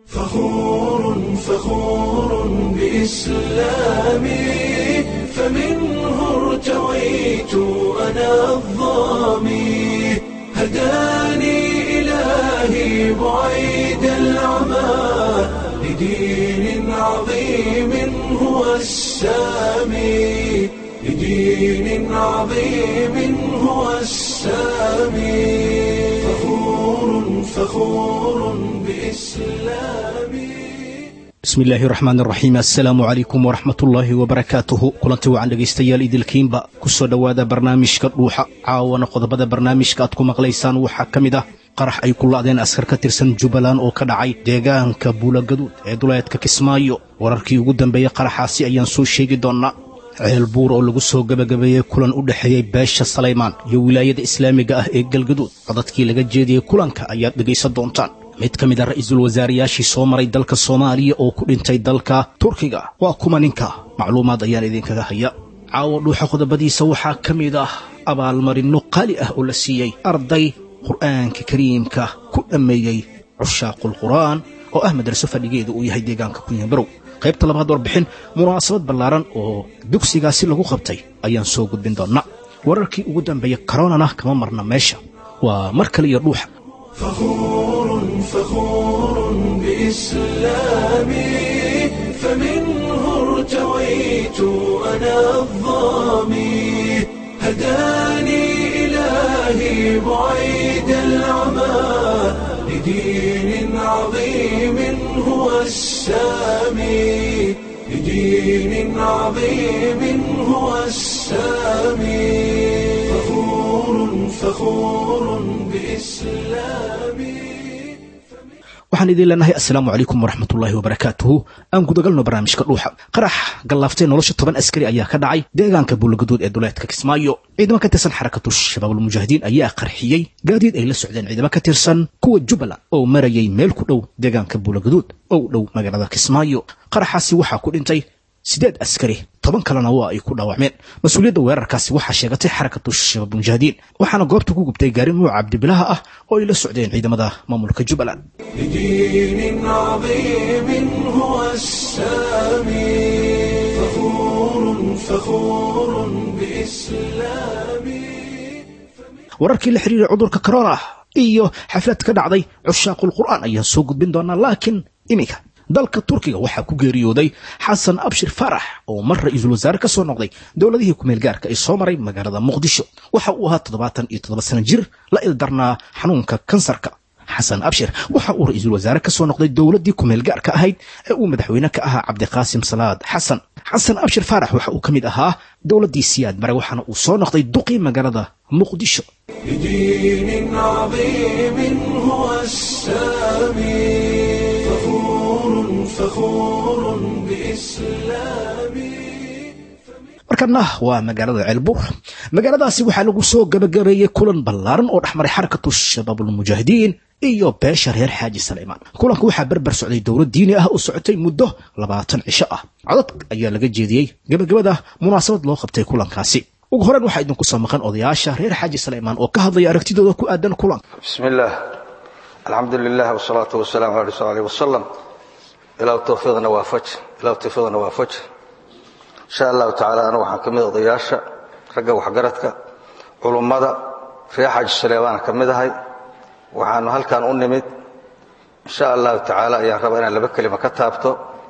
فخور فخور بإسلامي فمنه ارتويت أنا الظامي هداني إلهي بعيد العمى لدين عظيم هو السامي لدين عظيم هو السامي فخور فخور بإسلامي bismi illaahi raxmaan raxiim assalaamu calaykum waraxmatullaahi wabarakaatuhu kulanti wacan dhegaystayaal idilkiinba ku soo dhowaada barnaamijka dhuuxa caawana qodobada barnaamijka aad ku maqlaysaan waxaa ka mid ah qarax ay ku la'deen askar ka tirsan jubbaland oo ka dhacay deegaanka buulagaduud ee duleedka kismaayo wararkii ugu dambeeyey qaraxaasi ayaan soo sheegi doonnaa ceel buur oo lagu soo gebagabeeyey kulan u dhexeeyey beesha salaymaan iyo wilaayada islaamiga ah ee galgaduud codadkii laga jeediyey kulanka ayaad dhegaysan doontaan mid ka mid a ra'iisul wasaarayaashii soo maray dalka soomaaliya oo ku dhintay dalka turkiga waa kuma ninka macluumaad ayaan idinkaga haya caawa dhuuxa qodobadiisa waxaa ka mid ah abaalmarinno qaali ah oo la siiyey arday qur'aanka kariimka ku dhammeeyey cushaaqul qur'aan oo ah madraso fadhigeedu uu yahay deegaanka kunyabarow qaybta labaad warbixin munaasabad ballaaran oo dugsigaasi lagu qabtay ayaan soo gudbin doonnaa wararkii ugu dambeeyey karoonana kama marna meesha waa mar kale iyo dhuuxa فخور فخور بإسلامي فمنه ارتويت أنا الظامي هداني إلهي بعيد العمى لدين عظيم هو السامي لدين عظيم هو السامي فخور فخور بإسلامي waxaan idin leenahay assalaamu calaykum waraxmatullaahi wabarakaatuhu aan gudagalno barnaamijka dhuuxa qarax gallaaftay nolosha toban askari ayaa ka dhacay deegaanka buulagaduud ee duleedka kismaayo ciidamo ka tirsan xarakatu shabaabulmujaahidiin ayaa qarxiyey gaadiid ay la socdeen ciidamo ka tirsan kuwa jubbaland oo marayay meel ku dhow deegaanka buulagaduud oo u dhow magaalada kismaayo qaraxaasi waxaa ku dhintay siddeed askari toban kalena waa ay ku dhaawacmeen mas-uuliyadda weerarkaasi waxaa sheegatay xarakatu shabaabulmujaahidiin waxaana goobta ku gubtay gaari nuuca cabdibilaha ah oo ay la socdeen ciidamada maamulka jubbaland لدين عظيم هو السامي فخور فخور بإسلامي wararkii la xiriiray cudurka corona iyo xaflad ka dhacday cushaaqul qur'aan ayaan soo gudbin doonaa laakiin iminka dalka turkiga waxaa ku geeriyooday xasan abshir farax oo mar ra'iisul wasaare ka soo noqday dowladihii kumeel gaarka ee soo maray magaalada muqdisho waxa uu ahaa toddobaatan iyo toddoba sano jir la ildarnaa xanuunka kansarka xasan abshir waxa uu ra'iisul wasaare ka soo noqday dowladdii kumeel gaarka ahayd ee uu madaxweyne ka ahaa cabdiqaasim salaad xasan xasan abshir faarax waxa uu ka mid ahaa dowladdii siyaad mare waxaana uu soo noqday duqii magaalada muqdisho لدين عظيم هو السامي فخور فخور بإسلامي markana waa magaalada ceelbuur magaaladaasi waxaa lagu soo gabagabeeyey kulan ballaaran oo dhexmaray xarakatu shabaabulmujaahidiin iyo beesha reer xaaji saleymaan kulanka waxaa berber socday dowlad diini ah oo socotay muddo labaatan cisho ah codad ayaa laga jeediyey gebagabada munaasabad loo qabtay kulankaasi ugu horeyn waxaa idinku soo maqan odayaasha reer xaaji saleymaan oo ka hadlaya aragtidooda ku aadan kulanka بسم الله الحمد لله والصلاة والسلام على رسول الله عليه وسلم إلى توفيقنا وافج إلى توفيقنا وافج إن شاء الله تعالى أنا وحن كميد ضياشة رجع وحجرتك علماء في حاج سليمان كميد هاي وحن هل كان أنمد إن شاء الله تعالى يا رب أنا لبك لما كتبته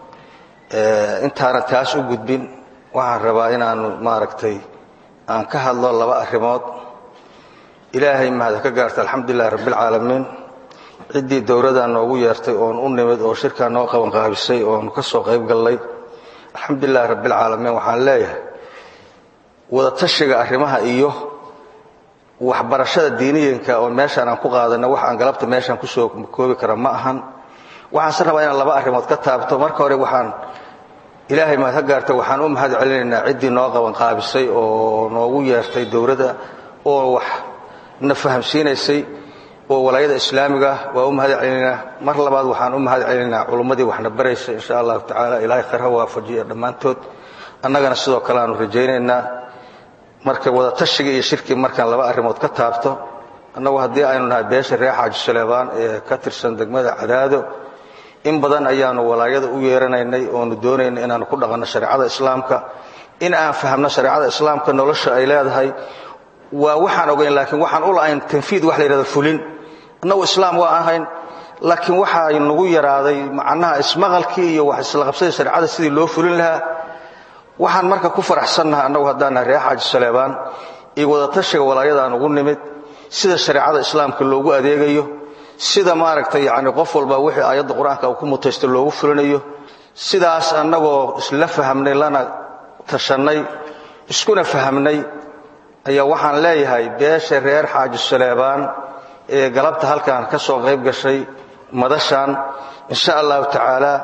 أنت أنا تاس وجود بين وحن ربنا أنا ما ركتي أن كهل الله لبأ الرماد ilaahay mahad ka gaarta alxamdulilahi rabbilcaalamiin ciddii dowladdaa noogu yeertay oon u nimid oo shirkaa noo qaban qaabisay oon ka soo qayb gallay alxamdulilahi rabbilcaalamiin waxaan leeyahay wadatashiga arrimaha iyo waxbarashada diiniyinka oo meeshaan aan ku qaadanay wax aan galabta meeshaan kusoo koobi kara ma ahan waxaanse rabaa inaan laba arrimood ka taabto marka hore waxaan ilaahay mahad ka gaarta waxaan u mahad celinaynaa ciddii noo qaban qaabisay oo noogu yeertay dowladda oo wax na fahamsiinaysay oo walaayada islaamiga ah waa u mahad celinaynaa mar labaad waxaan u mahad celinaynaa culummadii waxna baraysay insha allahu tacaala ilaahay khayr ha waafajiya dhammaantood annagana sidoo kale aanu rajaynaynaa marka wadatashiga iyo shirkii markaan laba arrimood ka taabto annagu haddii aynu nahay beesha reer xaaji saleebaan ee ka tirsan degmada cadaado in badan ayaanu walaayada u yeeranaynay oonu doonayna inaanu ku dhaqanno shareecada islaamka in aan fahamno shareecada islaamka nolosha ay leedahay waa waxaan ogayn laakiin waxaan u la'ayn tanfiid wax la yidhahdo fulin annagu islaam waa ahayn laakiin waxaa nagu yaraaday macnaha ismaqalkii iyo wax isla qabsada shareecada sidii loo fulin lahaa waxaan marka ku faraxsannahay annagu haddaanahay reer xaaji saleebaan iyo wadatashiga walaayada aan ugu nimid sida shareecada islaamka loogu adeegayo sida maaragtay yacni qof walba wixii aayadda qur-aanka uu ku mutaysto loogu fulinayo sidaas annagoo isla fahamnay lana tashannay iskuna fahamnay ayaa waxaan leeyahay beesha reer xaaji saleebaan ee galabta halkan ka soo qayb gashay madashan insha allahu tacaala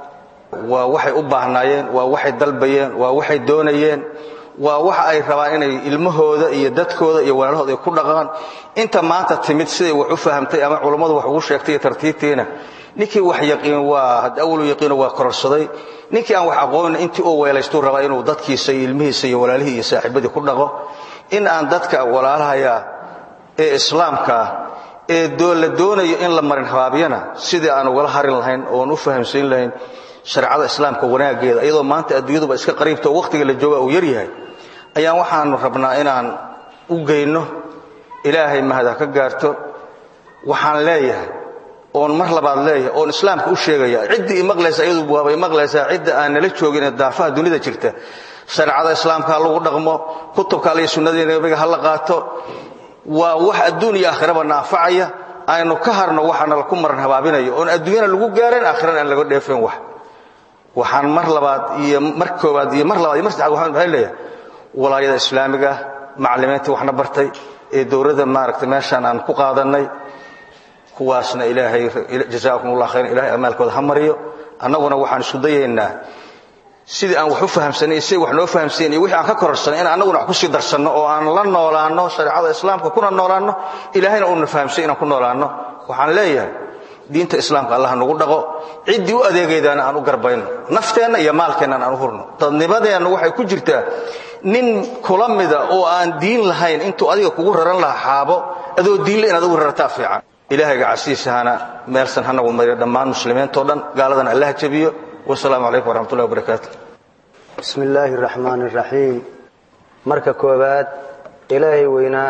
waa waxay u baahnaayeen waa waxay dalbayeen waa waxay doonayeen waa waxa ay rabaan inay ilmahooda iyo dadkooda iyo walaalahooda ay ku dhaqaan inta maanta timid siday wax u fahamtay ama culummadu wax ugu sheegtay iyo tartiibtiina ninkii wax yaqiin waa had awalu yaqiino waa kororsaday ninkii aan wax aqoonin intii uu weelaystuu rabaa inuu dadkiisa iyo ilmihiisa iyo walaalihii iyo saaxiibadii ku dhaqo in aan dadka walaalahaya ee islaamka ah ee la doonayo in la marin habaabyana sidii aan ugala harin lahayn oon u fahamsiin lahayn shareecada islaamka wanaaggeeda iyadoo maanta adduunyaduba iska qariibta oo wakhtiga la jooga uu yaryahay ayaan waxaanu rabnaa inaan u geyno ilaahay mahad ha ka gaarto waxaan leeyahay oon mar labaad leeyahay oon islaamka u sheegaya ciddii imaqlaysa iyadu waabay maqlaysaa cidda aan nala joogin ee daafaha dunida jirta shareecada islaamka ha lagu dhaqmo kutubka alle iyo sunnadii nabiga ha la qaato waa wax adduun iyo aakhiraba naafacaya aynu ka harno waxaana laku maran habaabinayo oon adduunyana lagu gaaran aakhirana aan laga dheefeen wax waxaan mar labaad iyo mar koowaad iyo mar labaad iyo mar saddexaad waxaan maxay leeyahay walaayada islaamiga macallimiintii waxna bartay ee dowladda maaragtay meeshaan aan ku qaadannay kuwaasna ilaahay jazaakum allah khayran ilahay amaalkooda ha mariyo annaguna waxaan isku dayaynaa sidii aan wax u fahamsanay siday wax noo fahamsiin iyo wixii aan ka kororsanay in annaguna wax kusii darsanno oo aan la noolaanno shareecada islaamka kuna noolaanno ilaahayna uuna fahamsay inaan ku noolaanno waxaan leeyahay diinta islaamka allah nagu dhaqo ciddii u adeegaydaana aan u garbayno nafteenna iyo maalkeennan aan u hurno dadnimadeenna waxay ku jirtaa nin kula mida oo aan diin lahayn intuu adiga kugu raran lahaa xaabo adoo diinle inaad ugu rartaa fiican ilaahayga casiisahana meelsan hanagu mariyo dhammaan muslimiintoo dhan gaaladana allah jabiyo wasalaamu calaykum waraxmatullahi wabarakaatu bismi illaahi araxmaan araxiim marka koowaad ilaahay weynaa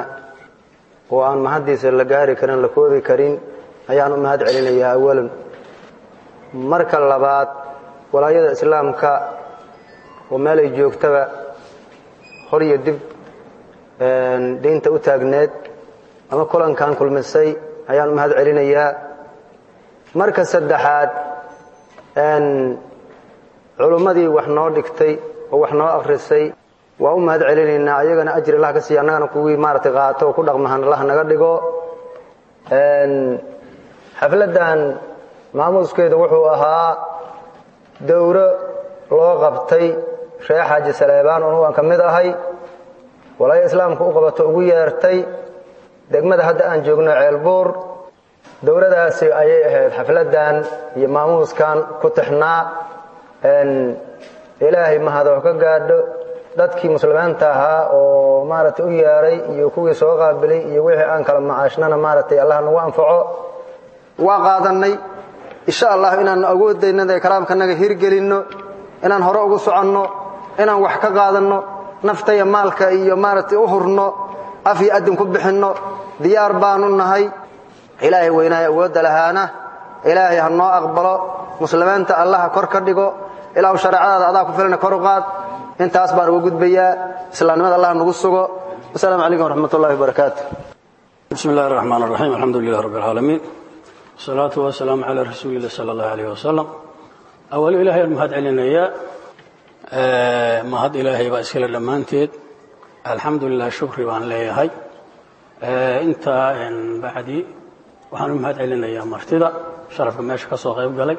oo aan mahaddiisa la gaari karin la koobi karin ayaan u mahad celinayaa awalan marka labaad walaayada islaamka oo meelay joogtaba hor iyo dib diinta u taagneed ama kulankan kulmisay ayaan u mahad celinayaa marka saddexaad culummadii wax noo dhigtay oo wax noo akhrisay waa u mahad celinaynaa ayagana ajri allah ka siiya annagana kuwii maaratay qaato oo ku dhaqmahan allah naga dhigo xafladdan maamuuskeedu wuxuu ahaa dowro loo qabtay reer xaaji saleebaan oo waan ka mid ahay walaaya islaamka u qabato ugu yeertay degmada hadda aan joogno ceelbuur dowladaasi ayay ahayd xafladdan iyo maamuuskan ku tixnaa ilaahay mahadoo ka gaadho dadkii muslimiinta ahaa oo maaragtay u yeeray iyo kuwii soo qaabilay iyo wixii aan kala macaashnana maaragtay allah nagu anfaco waa qaadannay insha allah inaannu awoodaynada ee kalaamkanaga hirgelinno inaan hore ugu soconno inaan wax ka qaadanno nafta iyo maalka iyo maaragtay u hurno af iyo adin ku bixinno diyaar baanu nahay ilaahay weynaayo awoodda lahaana ilaahay ha noo aqbalo muslimiinta allaha kor ka dhigo ilaahu shareecadaada adaa ku filana kor u qaad intaas baan uga gudbayaa islaamnimada allah nagu sugo wasalaamu calaykum waraxmat ullahi wabarakaatu bismi illahi raxmaan raxiim alxamdu lilah rabbi alcaalamiin wasalaatu wasalaamu calaa rasuuli illah sala allahu alayh wasalam awalo ilahay aan mahad celinayaa mahad ilaahay baa iskale dhammaanteed alxamdu lilah shukri baan leeyahay intaa bacdi waxaan u mahad celinayaa martida sharafka meesha ka soo qayb galay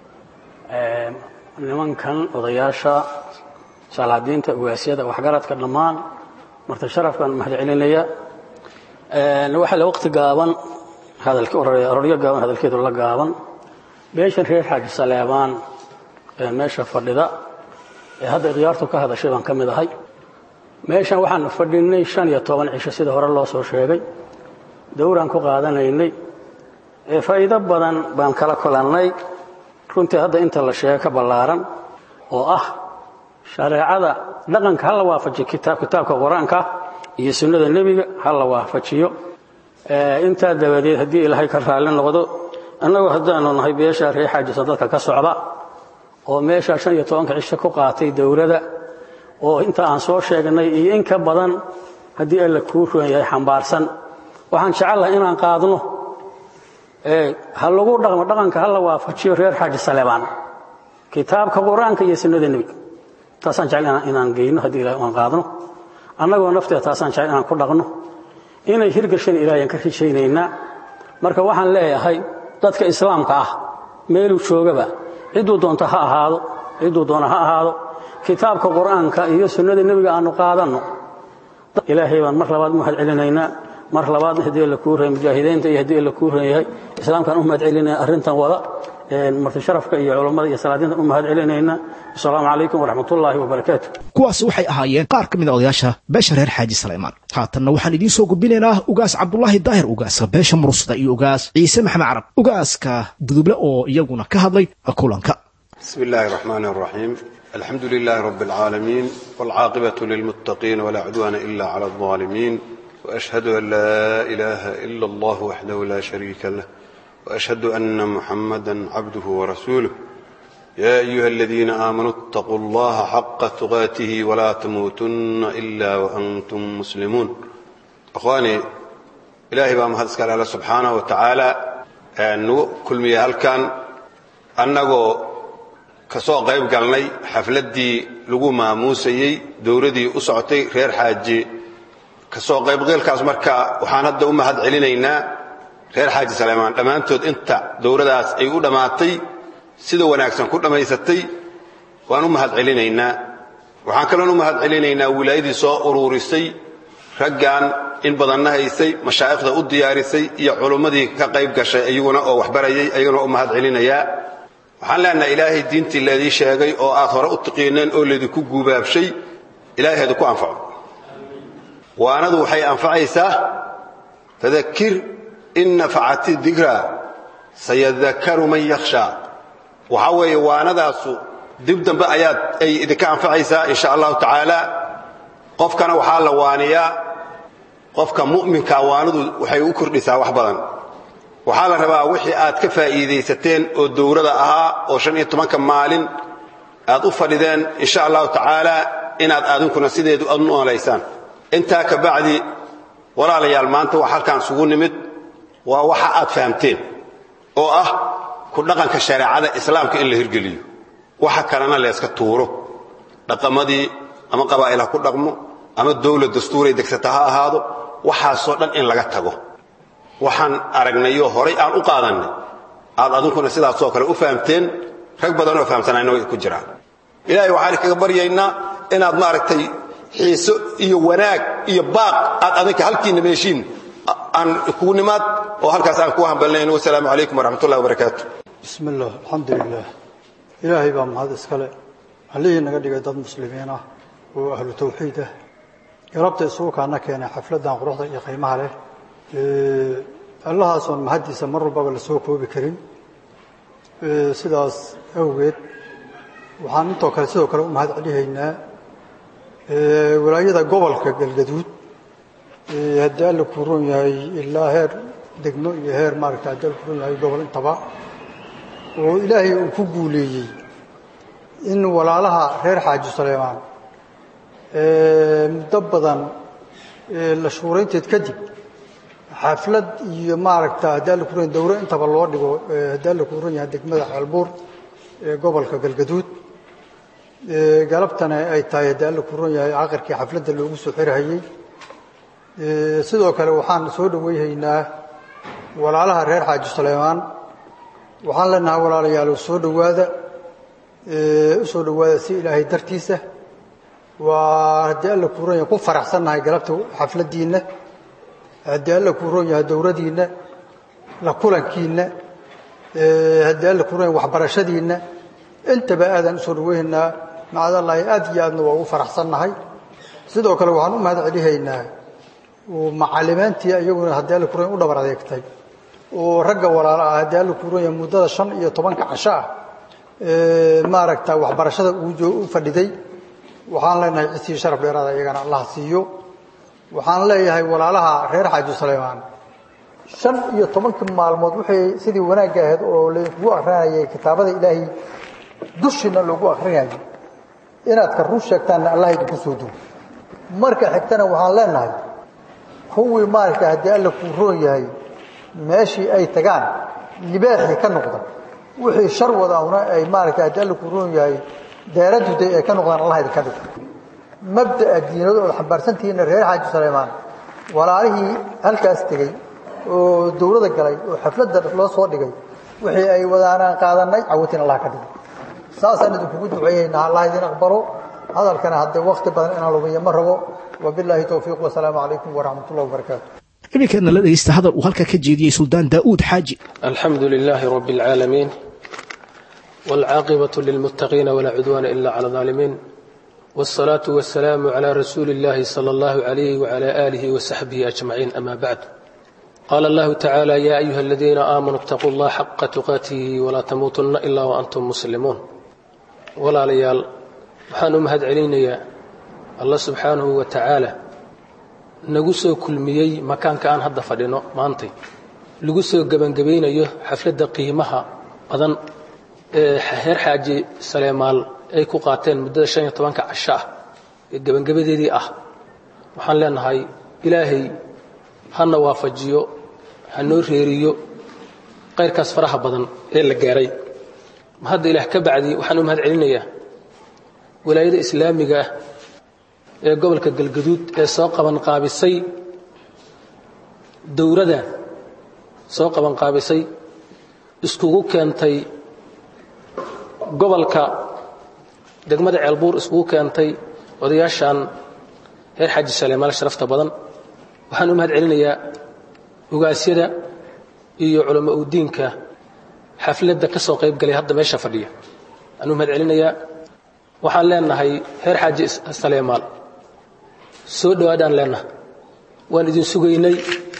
nimankan odayaasha salaadiinta ugaasyada waxgaradka dhammaan marti sharafkaan mahad celinaya waxaa la waqti gaaban hadalororyo gaaban hadalkeedu la gaaban beeshan reer xaaji saleebaan ee meesha fadhida ee hadda ikhyaartu ka hadashay baan ka mid ahay meeshan waxaan fadhinay shan iyo toban cisho sida hore loo soo sheegay dowraan ku qaadanaynay ee faa'iido badan baan kala kulannay runtii hadda inta la sheego ka ballaaran oo ah shareecada dhaqanka ha la waafajiyo kitaabka qur-aanka iyo sunnada nebiga ha la waafajiyo intaa dabadeed haddii ilaahay ka raalli noqdo annagoo haddaanu nahay beesha ree xaajisa dadka ka socda oo meesha shan iyo tobanka cisho ku qaatay dowladda oo inta aan soo sheegnay iyo in ka badan haddii alla kuu roon yahay xambaarsan waxaan jecellahay inaan qaadno ha lagu dhaqmo dhaqanka ha la waafajiyo reer xaaji saleebaan kitaabka qur-aanka iyo sunnada nebiga taasaan jecel inaan geyno haddii ilahay aan qaadno annagoo nafteeda taasaan jecel inaan ku dhaqno inay hirgashan ilaahayaan ka rajaynaynaa marka waxaan leeyahay dadka islaamka ah meeluu joogaba cidduu doonto ha ahaado cidduu doona ha ahaado kitaabka qur-aanka iyo sunnada nebiga aanu qaadanno ilaahay baan mar labaad mahad celinaynaa mar labaad haddii la kuu reeyay mujaahidiinta iyo haddii la kuu reeyahay islaamkaan u mahad celinaya arrintan wada marti sharafka iyo culammada iyo salaadiintan u mahad celinaynaa asalaamu calaykum waraxmatullaahi wabarakaatu kuwaas waxay ahaayeen qaar ka mid a odayaasha beesha reer xaaji salaymaan haatanna waxaan idiin soo gudbinaynaa ugaas cabdulaahi daahir ugaaska beesha mursada iyo ugaas ciise maxamed carab ugaaska duduble oo iyaguna ka hadlay kulanka بسم الله الرحمن الرحيم الحمد لله رب العالمين والعاقبة للمتقين ولا عدوان إلا على الظالمين وأشهد أن لا إله إلا الله وحده لا شريك له وأشهد أن محمدا عبده ورسوله يا أيها الذين آمنوا اتقوا الله حق تقاته ولا تموتن إلا وأنتم مسلمون أخواني إلهي بام هذا الله سبحانه وتعالى أنه كل مياه كان أنه kasoo qayb galnay xafladdii lagu maamuusayey dowladii u socotay reer xaaji kasoo qaybqeelkaas marka waxaan hadda u mahad celinaynaa reer xaaji saleymaan dhammaantood inta dowladaas ay u dhammaatay sida wanaagsan ku dhammaysatay waan u mahad celinaynaa waxaan kaloon u mahad celinaynaa wilaayadii soo uruurisay raggan in badanna haysay mashaa'ikhda u diyaarisay iyo culummadii ka qayb gashay iyaguna oo waxbarayay ayaguna u mahad celinayaa waxaan leenahay ilaahay diintii laydii sheegay oo aad hore u tiqiineen oo laydinku guubaabshay ilahay hadu ku anfaco waanadu waxay anfacaysaa fadakir in nafacati dikra sayadakaru man yakhshaa waxaa weeye waanadaasu dib dambe ayaad ay idinka anfacaysaa in sha allahu tacaala qofkana waxaa la waaniyaa qofka mu'minkaa waanadu waxay u kordhisaa wax badan waxaa la rabaa wixii aad ka faa'iidaysateen oo dowlada ahaa oo shan iyo tobanka maalin aad u fadhideen insha allahu tacaala inaad adinkuna sideedu aad noolaysaan intaa ka bacdi walaalayaal maanta wax halkaan isugu nimid waa waxa aad fahamteen oo ah ku dhaqanka shareecada islaamka in la hirgeliyo waxa kalena layska tuuro dhaqamadii ama qabaa'il ha ku dhaqmo ama dowlad dastuuray degsata ha ahaado waxaasoo dhan in laga tago waxaan aragnayoo horay aan u qaadannay aad adinkuna sidaasoo kale u fahamteen rag badanoo fahamsanayna way ku jiraan ilaahay waxaan kaga baryaynaa inaad maaragtay xiiso iyo wanaag iyo baaq aad adinka halkiinna meeshiin aan kugu nimaad oo halkaas aan kugu hambalnayn wasalaamu calaykum waraxmat ullahi wabarakaatu bismi illah alxamdu lilah ilaahay baa mahad iskale allihii naga dhigay dad muslimiin ah oo ahlu tawxiid ah galabta isugu kaana keenay xafladdan quruxda iyo qiimaha leh allahaasoon mahaddiisa mar walbaba la soo koobi karin sidaas awgeed waxaan intoo kale sidoo kale u mahad celihaynaa walaayada gobolka galgaduud haddii alla kuu roon yahay ilaa heer degmo iyo heer maaragta haddii alla kuu roon yahay gobol intaba oo ilaahay uu ku guuleeyey in walaalaha reer xaaji saleymaan muddo badan la shuuraynteed kadib xaflad iyo maaragta haddii alla kuran dowro intaba loo dhigo haddii alla kuran yahay degmada xeelbuur ee gobolka galgaduud galabtana ay tahay haddii alla kuran yahay caqarkii xafladda loogu soo xirhayey sidoo kale waxaan soo dhoweyhaynaa walaalaha reer xaaji saleymaan waxaan leenahay walaalayaal soo dhowaada u soo dhowaada si ilaahay dartiisa waa haddii alla kuran yahay ku faraxsannahay galabta xafladdiinna haddii alla kuu roon yahay dowladiinna la kulankiinna haddii alla kuu roon yahay waxbarashadiinna intaba aadaan usoo dhaweynaynaa macdallaahi aad iyo aadna waa ugu faraxsannahay sidoo kale waxaan u mahad celihaynaa macalimiintii iyaguna haddii alla kuu roon yahay u dhabar adeegtay oo ragga walaala ah haddii alla kuu roon yahay muddada shan iyo tobanka casho ah maaragta waxbarashada uu fadhiday waxaan leenahay cisii sharaf dheeraada iyagana allah siiyo waxaan leeyahay walaalaha reer xaaji sulaymaan shan iyo tobankii maalmood waxay sidii wanaagga ahayd oo lagu akrinayay kitaabada ilaahay dushiina loogu akrinayay inaad ka run sheegtaanna allah idinku soo duwo marka xigtana waxaan leenahay kuwii maaragta haddii alla kuu roon yahay meeshii ay tagaan libaaxii ka noqda wixii shar wadaahuna ay maaragta haddii alla kuu roon yahay deeraduday ay ka noqdaan allah idinka dhigo mabda'a diinada ood xambaarsantihiinna reer xaaji sulaymaan walaalihii halkaas tegey oo dawlada galay oo xafladda loo soo dhigay wixii ay wadaanaan qaadanay cawatin allah ka dhigo saasaan idinkugu duceeyeynaa allah idin aqbalo hadalkana haddee wakti badan inaan lumiyo ma rabo wabilaahi towfiiq wasalaamu calaykum waraxmat ullahi wabarakaatu iminkeedna la dhegaysta hadal uu halkaa ka jeediyey suldaan daa'uud xaaji الحمد لله رب العالمين والعاقبة للمتقين ولا عدوان إلا على الظالمين والصلاة والسلام على رسول الله صلى الله عليه وعلى آله وصحبه أجمعين أما بعد قال الله تعالى يا أيها الذين آمنوا اتقوا الله حق تقاته ولا تموتن إلا وأنتم مسلمون ولا ليال وحان أمهد علينا يا الله سبحانه وتعالى نقصوا كل ميي مكان كان هذا فدينو مانتي lagu soo gebangabaynayo xafladda qiimaha badan ee heer xaaji saleemaal ay ku qaateen muddada shan iyo tobanka casho ah ee gebangabadeedii ah waxaan leenahay ilaahay hana waafajiyo ha noo reeriyo qayrkaas faraha badan ee la gaaray hadda ilaah ka bacdi waxaan u mahad celinayaa walaayada islaamiga ah ee gobolka galgaduud ee soo qaban qaabisay dowradan soo qabanqaabisay iskugu keentay gobolka degmada ceelbuur iskugu keentay odayaashan reer xaaji saleemaal sharafta badan waxaan u mahad celinayaa ugaasyada iyo culamo udiinka xafladda ka soo qayb galay hadda meesha fadhiya waxaan u mahad celinayaa waxaan leenahay reer xaaji saleemaal soo dhowaadaan leenahay waan idin sugaynay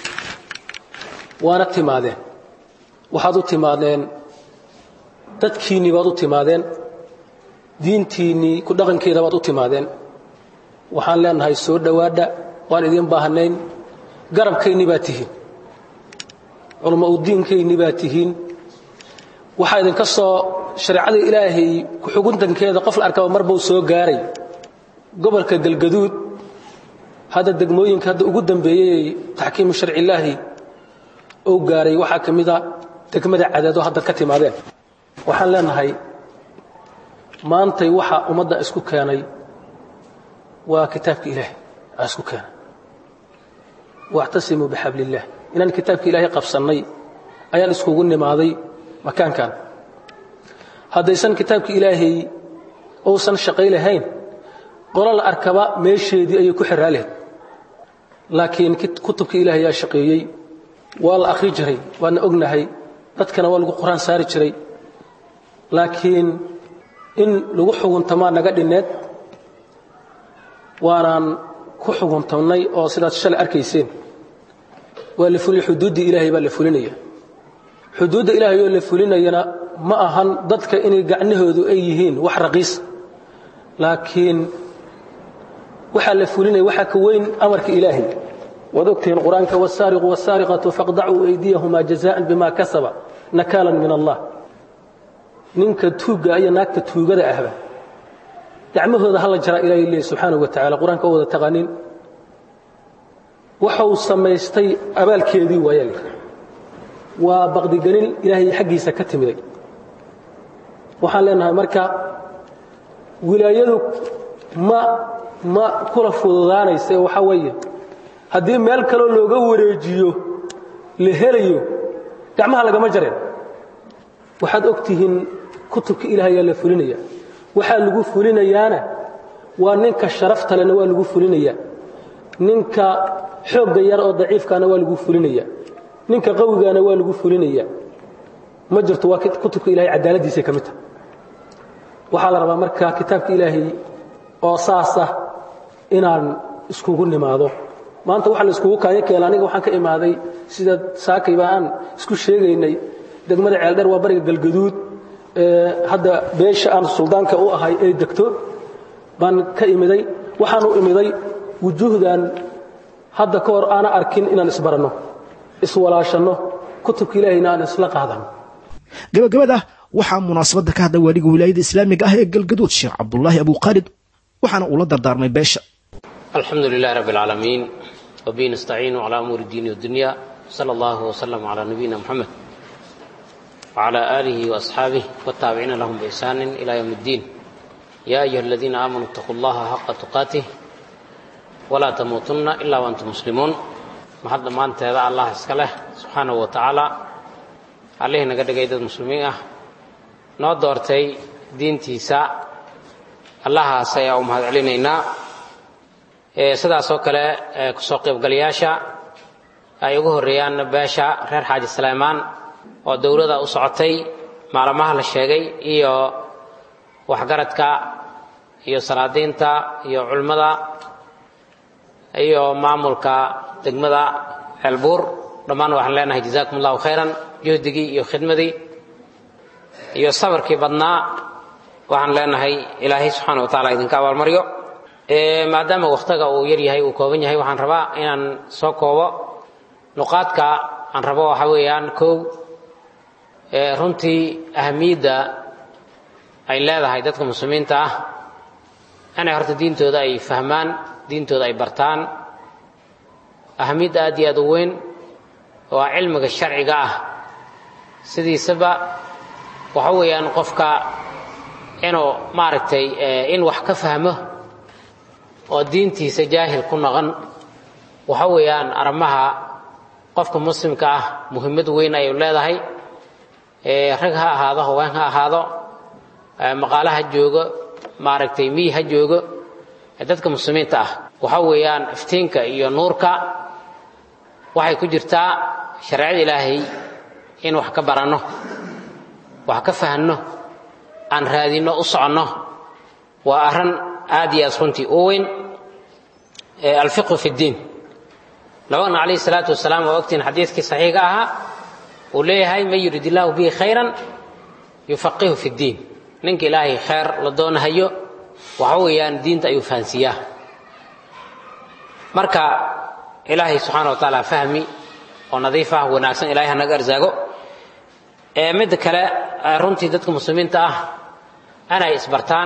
waana timaadeen waxaad u timaadeen dadkiinnii baad u timaadeen diintiinnii ku dhaqankeeda baad u timaadeen waxaan leenahay soo dhowaadha waan idiin baahnayn garabkaynni baad tihiin culamo udiinkayni baad tihiin waxaa idinka soo shareecada ilaahay ku-xuguntankeeda qof la arkaba mar buu soo gaaray gobolka galgaduud hadda degmooyinka hadda ugu dambeeyey taxkiimu sharcilaahi ou gaaray waxaa ka mida degmada cadaado hadda ka timaadeen waxaan leenahay maantay waxa ummadda isku keenay waa kitaabka ilaahay aa isku keenay waactasimuu bixabli illaah inaan kitaabka ilaahay qabsannay ayaan iskugu nimaaday makaankan haddaysan kitaabka ilaahay uusan shaqay lahayn qolo la arkaba meesheedii ayay ku xiraa lahayd laakiin kutubka ilaahay yaa shaqeeyey waa la akhri jiray waana ognahay dadkana waa lagu qur-aan saari jiray laakiin in lagu xuguntamaa naga dhinneed waanaan ku xuguntamnay oo sidaad shalay arkayseen waa la fuli xuduuddii ilaahay baa la fulinaya xuduudda ilaahay oo la fulinayana ma ahan dadka inay gacnahoodu ay yihiin wax raqiis laakiin waxaa la fulinaya waxaa ka weyn amarka ilaahay waad ogtihiin qur-aanka wاsaariqu wاsaariqatu faqdacuu aydiyahumaa jazaan bima kasaba nakaalan min allah ninka tuugga iyo naagta tuugada ahba gacmahooda hala jaraa ilahay leey subxaanahu wa tacala qur-aanka oo wada taqaanin waxau samaystay abaalkeedii waaya le waa baqdigelin ilaahay xaggiisa ka timiday waxaan leenahay marka wilaayadu ma ma kula fududaanaysa waxaa weeye haddii meel kaloo looga wareejiyo la helayo gacmaha lagama jareen waxaad og tihiin kutubka ilaahayaa la fulinaya waxaa lagu fulinayaana waa ninka sharafta lena waa lagu fulinaya ninka xoogga yar oo daciifkaana waa lagu fulinaya ninka qawigaana waa lagu fulinaya ma jirto waa kutubka ilahay cadaaladdiisay ka mid tahay waxaa la rabaa marka kitaabka ilaahay oo saasah inaan iskugu nimaado maanta waxa la iskugu kaayo keela aniga waxaan ka imaaday sida saakayba aan isku sheegaynay degmada ceeldheer waa bariga galgaduud hadda beesha aan suldaanka u ahay ay degto baan ka imiday waxaan u imiday wujuuhdan hadda ka hor aana arkin inaan isbaranno iswalaashanno kutubka ilaahayna aan isla qaadano gabagabada waxaa munaasabadda ka hadla waaliga wilaayada islaamiga ah ee galgaduud sheekh cabdulaahi abuukhaalid waxaana uu la dardaarmay beesha alxamdu lilahi rabbi alcaalamiin wabihi nastaciinu calaa umuuri diini wadunya sala allahu wasalam calaa nabiyina moxamed wacalaa aalihi waasxaabih wataabiciina lahum biixsaanin ilaa yowm اddiin yaa ayuha aladiina aamanuu itaquu allaha xaqa tuqaatih walaa tamuutunna ilaa waantum muslimuun mahad dhammaanteeda allah iska leh subxaanahu wa tacaala allihii naga dhigay dad muslimiin ah noo doortay diintiisa allahaas ayaa u mahad celinaynaa sidaasoo kale kusoo qaybgalayaasha ay ugu horreeyaan beesha reer xaaji saleymaan oo dowladda u socotay maalmaha la sheegay iyo waxgaradka iyo salaadiinta iyo culimmada iyo maamulka degmada ceelbuur dhammaan waxaan leenahay jazaakum allahu khayran juhdigii iyo khidmadii iyo sabarkii badnaa waxaan leenahay ilaahay subxaana wa tacala idinka abaalmaryo maadaama wakhtiga uu yar yahay uu kooban yahay waxaan rabaa inaan soo koobo nuqaadka aan rabo waxa weeyaan kow runtii ahamiyadda ay leedahay dadka muslimiinta ah inay horta diintooda ay fahmaan diintooda ay bartaan ahamiyadda aad iyo aad u weyn waa cilmiga sharciga ah sidiisaba waxa weeyaan qofka inuu maaragtay in wax ka fahmo oo diintiisa jaahil ku noqon waxa weeyaan arrimaha qofka muslimka ah muhimmad weyn ayuu leedahay rag ha ahaado haween ha ahaado maqaalo ha joogo maaragtay miyi ha joogo dadka muslimiinta ah waxa weeyaan iftiinka iyo nuurka waxay ku jirtaa shareecada ilaahay in wax ka baranno wax ka fahanno aan raadinno u soconno waa arrin aad iyo aad runtii u weyn alfiqhu fi ddiin nabagna calayhi salaatu wasalaam waa ogtiin xadiidkii saxiiga ahaa uu leeyahay man yurid illaahu bihi khayran yufaqihu fi ddiin ninka ilaahay khayr la doonahayo waxa weeyaan diinta ayuu fahansiiyaa marka ilaahay subxaana wa tacaala fahmi oo nadiif ah wanaagsan ilahay hanaga arsaago midda kale runtii dadka muslimiinta ah inay isbartaan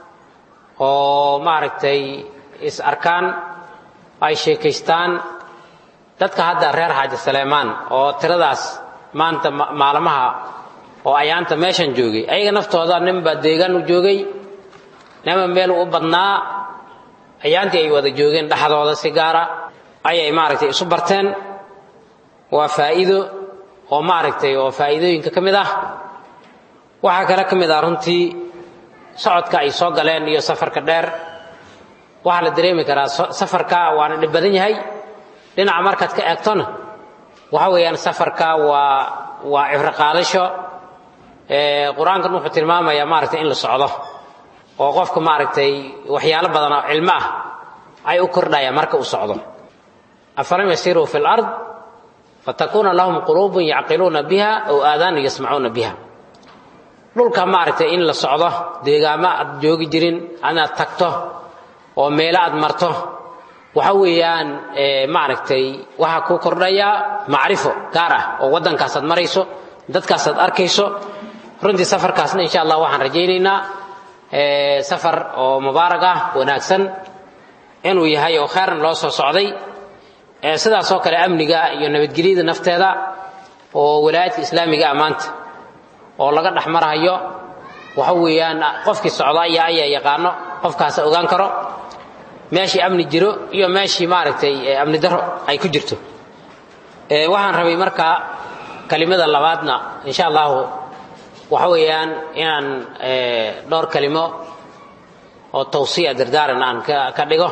oo maaragtay is arkaan ay sheekaystaan dadka hadda reer xaaji saleymaan oo tiradaas maanta maalmaha oo ayaanta meeshan joogay ayaga naftooda ninbaa deegaan u joogay ninba meel u badnaa ayaantii ay wada joogeen dhexdooda si gaara ayay maaragtay isu barteen waa faa'iido oo maaragtay oo faa'iidooyinka ka mid ah waxaa kale ka mid ah runtii socodka ay soo galeen iyo safarka dheer waxaa la dareemi karaa safarka waana dhib badan yahay dhinaca markaad ka eegtona waxa weeyaan safarka waa waa cibro qaadasho qur-aankan wuxuu tilmaamayaa maaragtay in la socdo oo qofka maaragtay waxyaalo badan oo cilmo ah ay u kordhayaan marka uu socdo afalam yasiruu fi lard fatakuuna lahum quluubun yacqiluuna biha aw aadaanu yasmacuuna biha dhulka maaragtay in la socdo deegaamo aad joogi jirin inaad tagto oo meelo aad marto waxa weeyaan maaragtay waxaa ku kordhaya macrifo gaar ah oo waddankaasaad marayso dadkaasaad arkayso runtii safarkaasna insha allah waxaan rajaynaynaa safar oo mubaarag ah wanaagsan inuu yahay oo khayran loo soo socday sidaasoo kale amniga iyo nabadgelyada nafteeda oo walaayadka islaamiga ah maanta oo laga dhex marahayo waxa weeyaan qofkii socda ayaa ayaa yaqaano qofkaasa ogaan karo meeshii amni jiro iyo meeshii maaragtay amni daro ay ku jirto waxaan rabay marka kelimada labaadna insha allahu waxa weeyaan inaan dhowr kelimo oo tawsiya dardaaran aan ka dhigo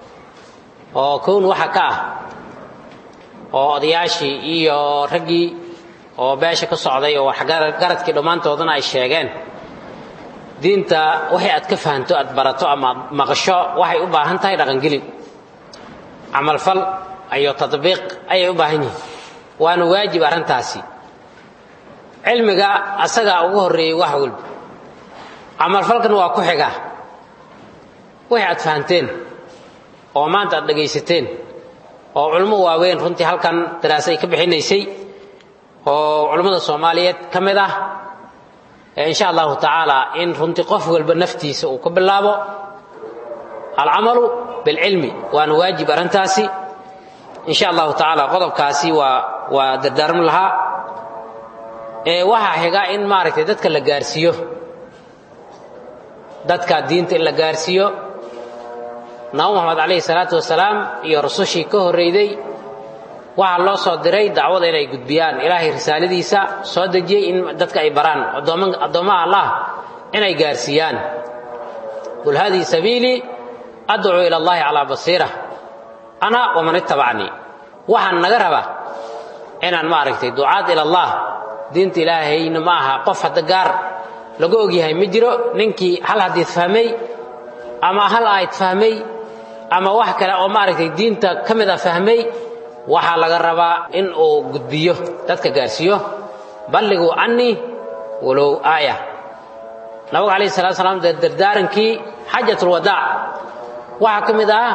oo kown waxa ka ah oo odayaashii iyo raggii oo beesha ka socday oo waxgaradkii dhammaantoodana ay sheegeen diinta waxay aad ka fahanto aad barato ama aad maqasho waxay u baahan tahay dhaqangelin camalfal iyo tadbiiq ayay u baahan yihiin waana waajib arrintaasi cilmiga asagaa ugu horreeyey wax walba camalfalkan waa ku xiga wixii aad fahanteen oo maanta aad dhegaysateen oo culummo waaweyn runtii halkan daraasa ay ka bixinaysay oo culummada soomaaliyeed ka mid ah insha allahu tacaala in runtii qof walba naftiisa uu ka bilaabo alcamalu bilcilmi waana waajib arrintaasi insha allahu tacaala qodobkaasi waa waa dardaarmi lahaa waxaa xiga in maaragtay dadka la gaarsiiyo dadka diinta in la gaarsiiyo nabi moxamed calayhi salaatu wasalaam iyo rusushii ka horreyday waxaa loo soo diray dacwada inay gudbiyaan ilaahay risaaladiisa soo dejiyey in dadka ay baraan addoommaha allah inay gaarsiiyaan qul haadihi sabiilii adcuu ila allahi calaa basiira ana waman ittabacnii waxaan naga raba inaan maaragtay ducaad ila allah diinta ilaahayna ma aha qof hadda gaar lagu ogyahay ma jiro ninkii hal hadiid fahmay ama hal aayad fahmay ama wax kale oo maaragtay diinta ka mid a fahmay waxaa laga rabaa in uu gudbiyo dadka gaarsiiyo balliguu cannii walow aaya nabiga calayhi salatu salaam dardaarankii xajatulwadaac waxaa ka mid ah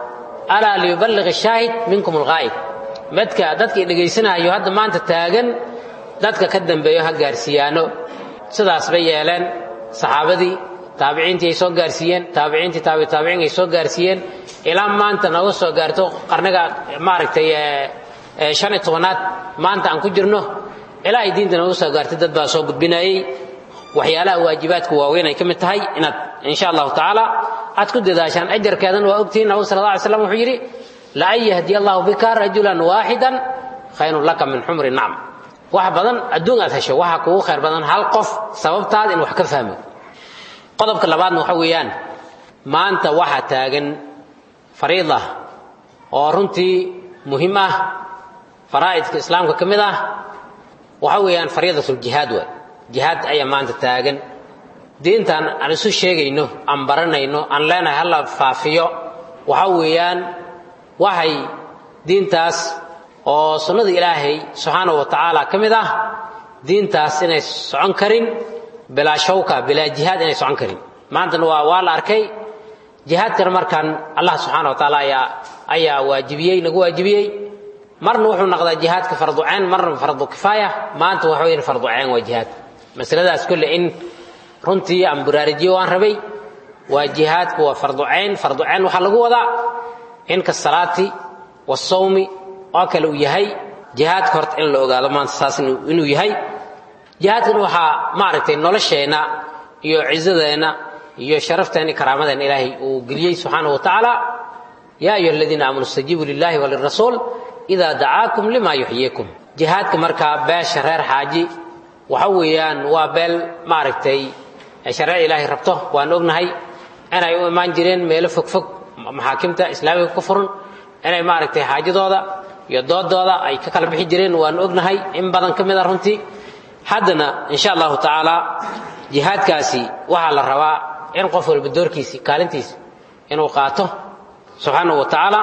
alaa liyuballiq ashaahid minkum alghaa'ib madka dadkii dhegaysanaayo hadda maanta taagan dadka ka dambeeyo ha gaarsiiyaano sidaas bay yeeleen saxaabadii taabiciintii ay soo gaarsiiyeen taabiciintii taabitaabiciin ay soo gaarsiiyeen ilaa maanta nooga soo gaarto qarniga maaragtay shan iyo tobanaad maanta aan ku jirno ilaa ay diinta nooga soo gaartay dad baa soo gudbinayey waxyaalaha waajibaadka waaweyn ay ka mid tahay inaad insha allahu tacaala aad ku dadaashaan ajarkeedana waa ogtihiin nabigu sal alla alay slam wuxuu yidhi la an yahdiya allahu bika rajulan waaxidan khayrun laka min xumri nacm wax badan adduun aad hesho waxaa kugu khayr badan hal qof sababtaada in wax ka fahmo qodobka labaadna waxa weeyaan maanta waxaa taagan fariida oo runtii muhiim ah faraa'idka islaamka ka mid ah waxa weeyaan fariidatuljihaad waay jihaad ayaa maanta taagan diintan aan isu sheegayno aan baranayno aan leenahay hala faafiyo waxa weeyaan waxay diintaas oo sunnada ilaahay subxaanahu wa tacaala ka mid ah diintaas inay socon karin bilaa shawka bilaa jihaad inay socon karin maantana waa waa la arkay jihaadkana markaan allah subxaana wa tacaala ayaa ayaa waajibiyey nagu waajibiyey marna wuxuu noqdaa jihaadka farduceen marna fardu kifaaya maanta waxa weyan farduceen waa jihaad masaladaas kolle in runtii aan buraarijiyo waan rabay waa jihaadku waa farducayn farducayn waxaa lagu wadaa in ka salaati wasawmi oo kale uu yahay jihaadka horta in la ogaado maanta saas inuu yahay jihaadkan waxaa maaragtay nolosheenna iyo cisadeenna iyo sharafteena iyo karaamadeenna ilaahay uu geliyey subxaanahu wa tacaala yaa ayuha aladiina aamanuu istajiibuu lillahi walirasuul idaa dacaakum lima yuxyiikum jihaadka markaa beesha reer xaaji waxa weeyaan waa beel maaragtay shareec ilaahay rabto waan ognahay inay u imaan jireen meelo fogfog maxaakimta islaamiga ka furan inay maaragtay xaajadooda iyo doodooda ay ka kala bixi jireen waan ognahay in badan ka mid a runtii haddana insha allahu tacaala jihaadkaasi waxaa la rabaa in qof walba doorkiisi kaalintiisa inuu qaato subxaanahu wa tacaala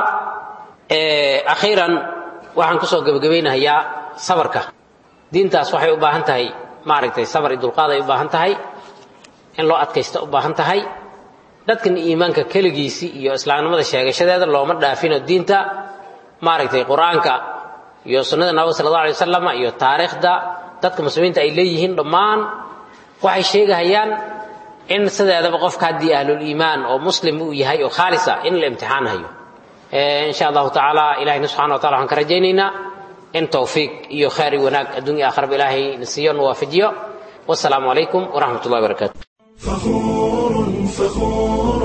akhiiran waxaan kusoo gebagabaynahayaa sabarka diintaas waxay u baahan tahay maaragtay sabar iyo dulqaad ay u baahan tahay in loo adkaysta u baahan tahay dadkan iimaanka keligiisii iyo islaamnimada sheegashadeeda looma dhaafino diinta maaragtay qur-aanka iyo sunnada nabiga sala allah alay wasalam iyo taariikhda dadka muslimiinta ay leeyihiin dhammaan waxay sheegahayaan in sideedaba qofka haddii ahluliimaan oo muslim uu yahay oo khaalis ah in la imtixaanhayo insha allahu tacaala ilahina subxana wa tacala waxaan ka rajaynaynaa in towfiiq iyo khayr iyo wanaag adduunya aakharaba ilaahay na siiyo na waafajiyo wasalaamu calaykum waraxmat ullahi wabarakatu فخور فخور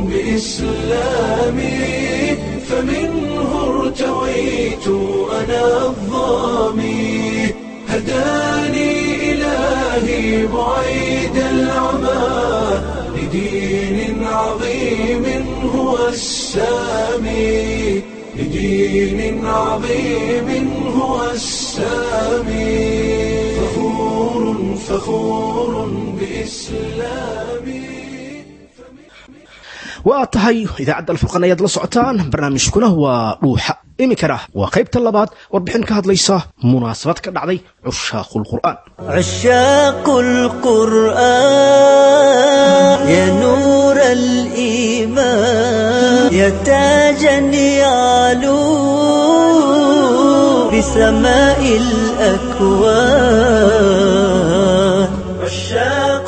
بإسلامي فمنه ارتويت أنا الظامي هداني إلهي بعيد العمى لدين عظيم هو السامي لدين عظيم هو السامي فخور فخور بإسلامي waa tahay idaacadda alfurqan ayaad la socotaan barnaamijkuna waa dhuuxa iminkana waa qaybta labaad warbixin ka hadlaysa munaasabad ka dhacday cushaaqulqur'aan عشاق القرآن يا نور الإيمان يا تاجا يعلو بسماء الأكوان عشاق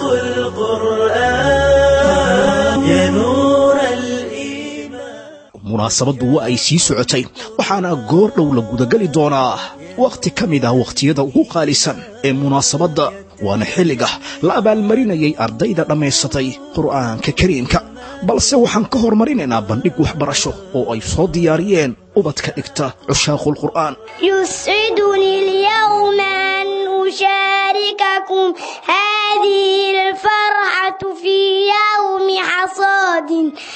القرآن يا نور الإيمان munaasabaddu waa ay sii socotay waxaana goor dhow la gudageli doonaa wakhti ka mid ah wakhtiyada ugu qaalisan ee munaasabadda waana xilliga la abaalmarinayay ardayda dhammaysatay qur'aanka kariimka balse waxaan ka hormarinaynaa bandhig waxbarasho oo ay soo diyaariyeen ubadka dhigta cushaaqulqur'aan يسعدني اليوم أن أشارككم هذه الفرحة في يوم حصاد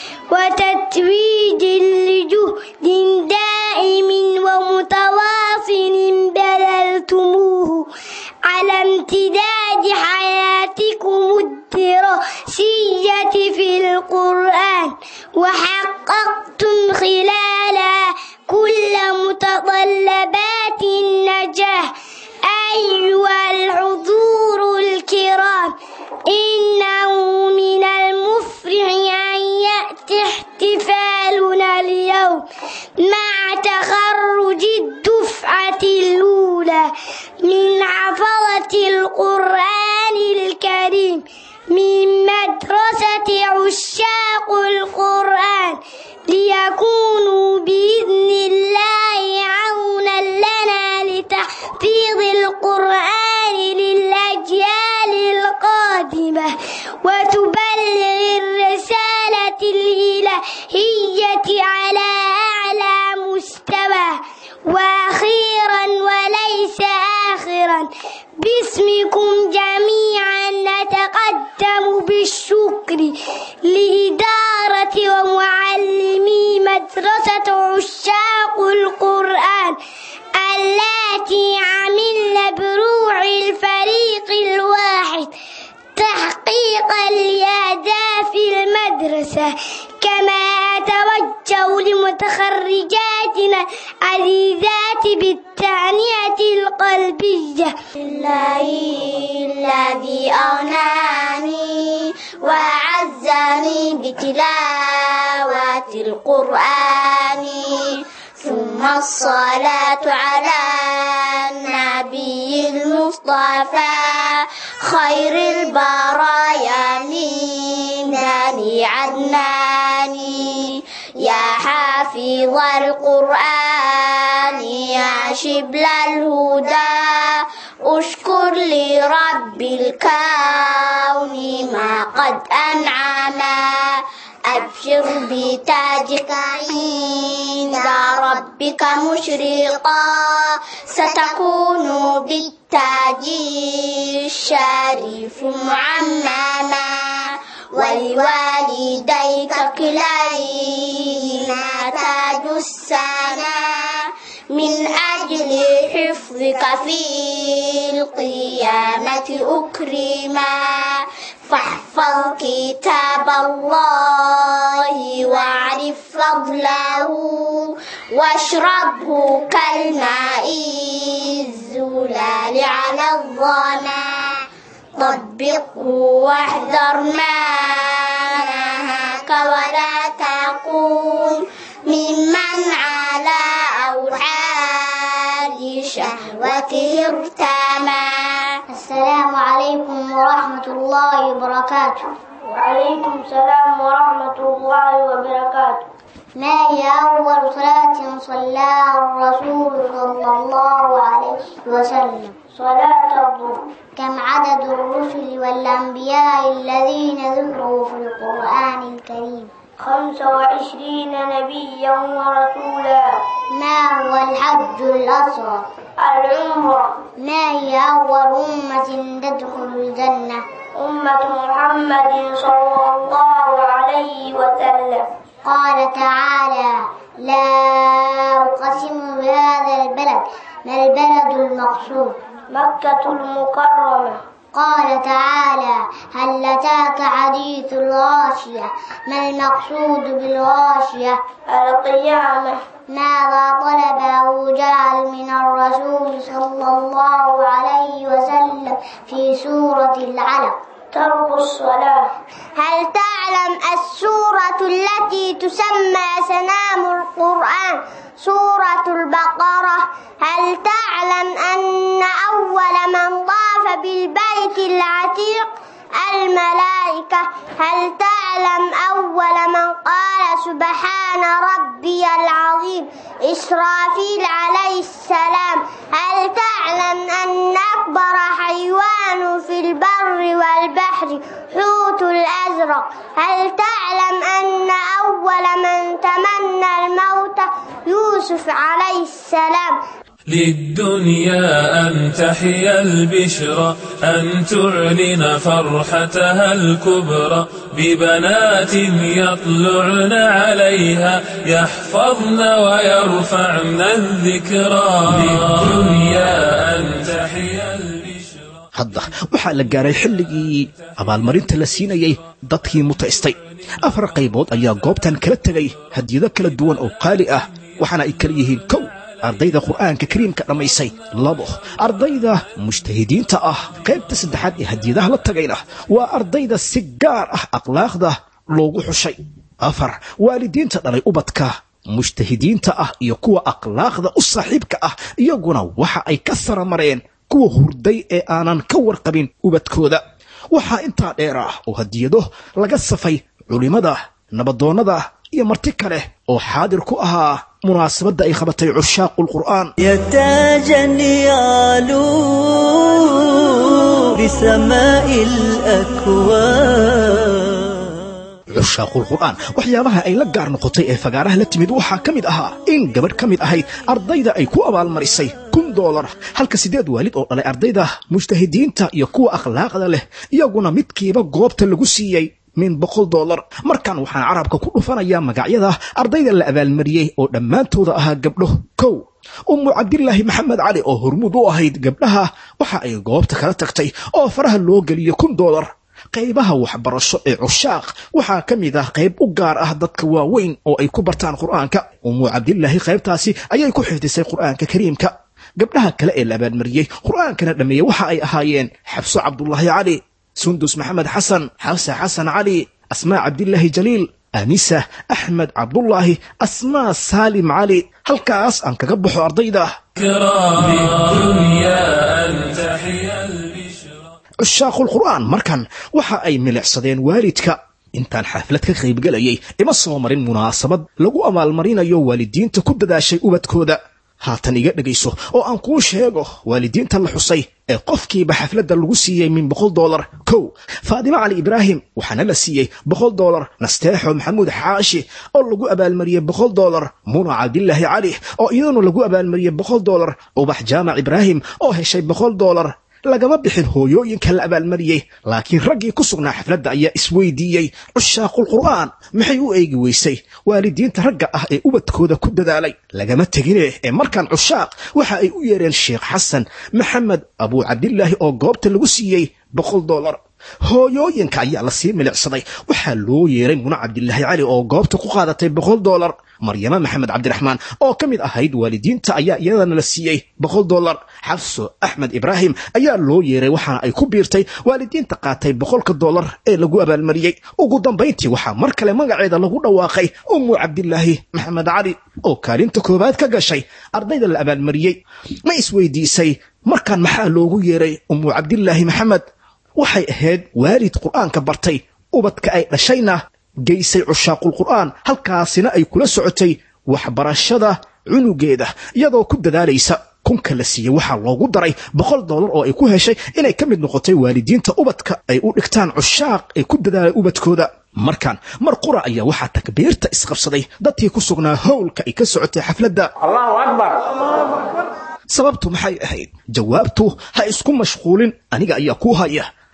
وتتويج لجهد دائم ومتواصل بذلتموه على امتداد حياتكم الدراسية في القرآن وحققتم خلالها كل متطلبات النجاح أيها الحضور الكرام إنه من المفرح أن يأتي احتفالنا اليوم مع تخرج الدفعة الأولى من حفظة القرآن الكريم من مدرسة عشاق القرآن ليكونوا بإذن الله عونا لنا لتحفيظ القرآن للأجيال القادمة وتبلغ الرسالة الإلهية على أعلى مستوى وأخيرا وليس آخرا باسمكم جميعا نتقدم بالشكر لإدارة ومعلمي مدرسة عشاق القرآن التي عملن بروح الفريق الواحد تحقيقا لأهداف المدرسة كما أتوجه لمتخرجاتنا عزيزات بالتعنية القلبية الله الذي أغناني وأعزني بتلاوة القرآن ثم الصلاة على النبي المصطفى خير البرايا من بني عدنان يا حافظ القرآن يا شبل الهدى اشكر لرب الكون ما قد أنعما أبشر بتاجك عند ربك مشرقا ستكون بالتاج الشريف معمما ولوالديك كليهما تاج السنا من أجل حفظك في القيامة أكرما فاحفظ كتاب الله واعرف فضله واشربه كالماء الزلال على الظما طبقه واحذر ما نهاك ولا تكون ممن على أوحال شهوته ارتمى السلام عليكم ورحمة الله وبركاته وعليكم السلام ورحمة الله وبركاته ما هي أول صلاة صلاها الرسول صلى الله عليه وسلم صلاة الظهر كم عدد الرسل والأنبياء الذين ذكروا في القرآن الكريم خمس وعشرين نبيا ورسولا ما هو الحج الأصغر العمرة ما هي أول أمة تدخل الجنة أمة محمد صلى الله عليه وسلم قال تعالى لا أقسم بهذا البلد ما البلد المقصود مكة المكرمة قال تعالى هل أتاك حديث الغاشية ما المقصود بالغاشية القيامة ماذا طلب أبو جهل من الرسول صلى الله عليه وسلم في سورة العلق ترك الصلاة هل تعلم السورة التي تسمى سنام القرآن سورة البقرة هل تعلم أن أول من طاف بالبيت العتيق الملائكة هل تعلم أول من قال سبحان ربي العظيم إسرافيل عليه السلام هل تعلم أن أكبر حيوان في البر والبحر حوت الأزرق هل تعلم أن أول من تمنى الموت يوسف عليه السلام للدنيا أن تحيا البشرى أن تعلن فرحتها الكبرى ببنات يطلعن عليها يحفظن ويرفعن الذكرى للدنيا أن تحيا hadda waxaa la gaaray xilligii abaalmarinta la siinayay dadkii mutaystay afar qaybood ayaa goobtan kala tegay hadiyado kala duwan oo qaali ah waxaana ay kala yihiin kow ardayda qur'aanka kariimka dhammaysay labo ardayda mujtahidiinta ah qaybta saddexaad ee hadiyadaha la tagayna waa ardayda si gaar ah akhlaaqda loogu xushay afar waalidiinta dhalay ubadka mujtahidiinta ah iyo kuwa akhlaaqda u saaxiibka ah iyaguna waxa ay ka saramareen kuwa hurday ee aanan ka warqabin ubadkooda waxaa intaa dheer ah oo hadiyado laga safay culimmada nabadoonnada iyo marti kale oo xaadir ku ahaa munaasabadda ay qabatay cushaaqu lqur'aan يا تاجا يعلو بسماء الأكوان cushaaqul qur'aan waxyaabaha ay la gaar noqotay ee fagaaraha la timid waxaa ka mid ahaa in gabadh ka mid ahayd ardayda ay ku abaalmarisay kun doolar halka siddeed waalid oo dhalay ardayda mujtahidiinta iyo kuwa akhlaaqda leh iyaguna midkiiba goobta lagu siiyey min boqol doolar markan waxaan carabka ku dhufanayaa magacyada ardayda la abaalmariyey oo dhammaantooda ahaa gabdho kow ummu cabdilaahi maxamed cali oo hormuud u ahayd gabdhaha waxa ay goobta kala tagtay oo faraha loo geliyey kun doolar qaybaha waxbarasho ee cushaaq waxaa ka mid ah qayb u gaar ah dadka waaweyn oo ay ku bartaan qur'aanka ummu cabdilaahi qaybtaasi ayay ku xifdisay qur'aanka kariimka gabdhaha kale ee la abaalmariyey qur'aankana dhammeeyey waxa ay ahaayeen xabso cabdulaahi cali sundus maxamed xasan xabse xasan cali asmaa cabdilaahi jaliil anisa axmed cabdulaahi asmaa saalim cali halkaas aan kaga baxo ardayda للدنيا أن تحيا cushaaqul qur'aan markan waxa ay milicsadeen waalidka intaan xaflad ka qaybgelayay ima soo marin munaasabad lagu abaalmarinayo waalidiinta ku dadaashay ubadkooda haatan iga dhegayso oo aan kuu sheego waalidiinta la xusay ee qofkiiba xafladda lagu siiyey min boqol doolar kow faadimo cali ibraahim waxaana la siiyey boqol doolar nasteexo maxamuud xaashi oo lagu abaalmariyey boqol doolar muna cabdilaahi cali oo iyaduna lagu abaalmariyey boqol doolar ubax jaamac ibraahim oo heshay boqol doolar lagama bixin hooyooyinka la abaalmariyey laakiin raggii ku sugnaa xafladda ayaa isweydiiyey cushaaqul qur'aan maxay u eegi weysay waalidiinta ragga ah ee ubadkooda ku dadaalay lagama tegine ee markaan cushaaq waxa ay u yeereen sheekh xasan maxamed abuu cabdilaahi oo goobta lagu siiyey boqol doolar hooyooyinka ayaa la sii milicsaday waxaa loo yeeray muna cabdilaahi cali oo goobta ku qaadatay boqol doolar maryamo maxamed cabdiraxmaan oo ka mid ahayd waalidiinta ayaa iyadana la siiyey boqol doolar xabso axmed ibraahim ayaa loo yeeray waxaana ay ku biirtay waalidiinta qaatay boqolka doolar ee lagu abaalmariyey ugu dambayntii waxaa mar kale magaceeda lagu dhawaaqay ummu cabdilaahi maxamed cali oo kaalinta koowaad ka gashay ardayda la abaalmariyey ma isweydiisay markaan maxaa loogu yeeray ummu cabdilaahi maxamed waxay ahayd waalid qur'aanka bartay ubadka ay dhashayna geysay cushaaqul qur'aan halkaasina ay kula socotay waxbarashada cunugeeda iyadoo ku dadaalaysa kunka la siiyey waxaa loogu daray boqol doolar oo ay ku heshay inay ka mid noqotay waalidiinta ubadka ay u dhigtaan cushaaq ee ku dadaalay ubadkooda markan mar qura ayaa waxaa takbiirta isqabsaday dadkii ku sugnaa howlka ay ka socotay xafladda allahu akbar sababtu maxay ahayd jawaabtu ha isku mashquulin aniga ayaa kuu haya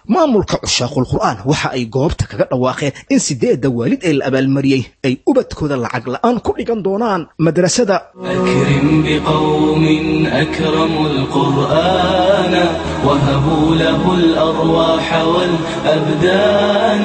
maamulka cushaaqul qur'aan waxa ay goobta kaga dhawaaqeen in sideedda waalid ee la abaalmariyey ay ubadkooda lacag la'aan ku dhigan doonaan madrasada أكرم بقوم أكرموا القرآن وهبوا له الأرواح والأبدان